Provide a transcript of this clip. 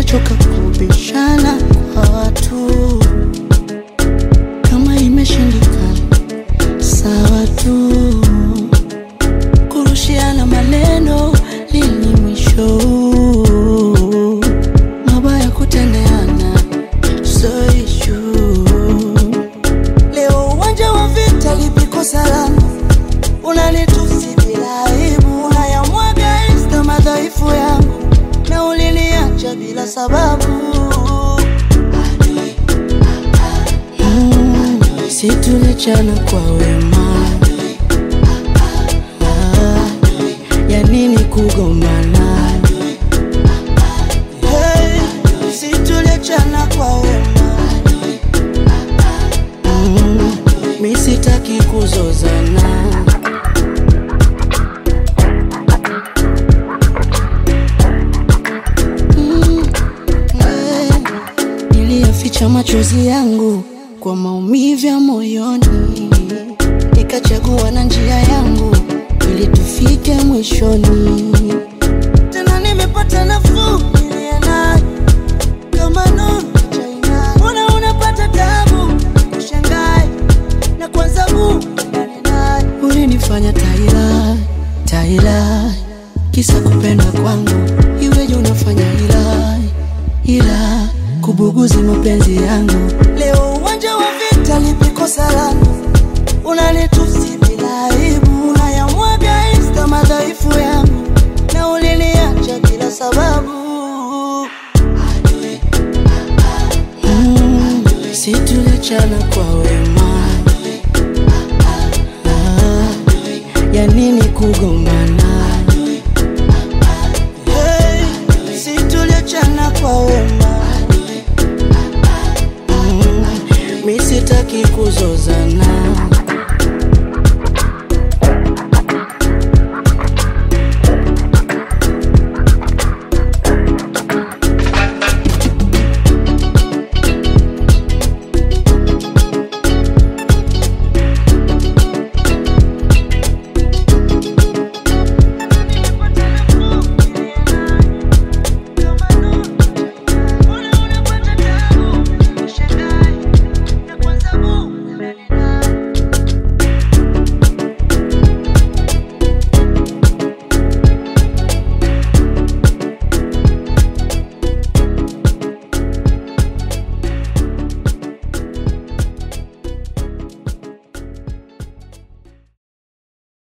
nimechoka kubishana kwa watu, kama imeshindikana sawa tu, kurushiana maneno lini mwisho? Mabaya kutendeana so issue. Leo uwanja wa vita lipiko salama, unanitusi bila aibu, unayamwaga insta madhaifu yangu, na uliniacha bila sababu. Mm, si tulichana kwa wema, Ah, ya nini kugombana? Hey, si tulichana kwa wema Mm, mi sitaki kuzozana Mm, eh, niliyaficha machozi yangu kwa maumivu ya moyoni, nikachagua na njia yangu ili tufike mwishoni. Tena nimepata nafuu niliye nayo kama nuru China. Mbona unapata tabu kushangai na kwanza huu ulinifanya taila taila, kisa kupenda kwangu iweje unafanya ila ila kubuguzi mapenzi yangu. Leo uwanja wa vita lipiko salama, unanitusi bila aibu, unayamwaga insta madhaifu yangu, na uliniacha bila sababu. Mm, si tulichana kwa wema, Ah, ya nini kugombana? Hey, si tulichana kwa wema, Mm, mi sitaki kuzozana.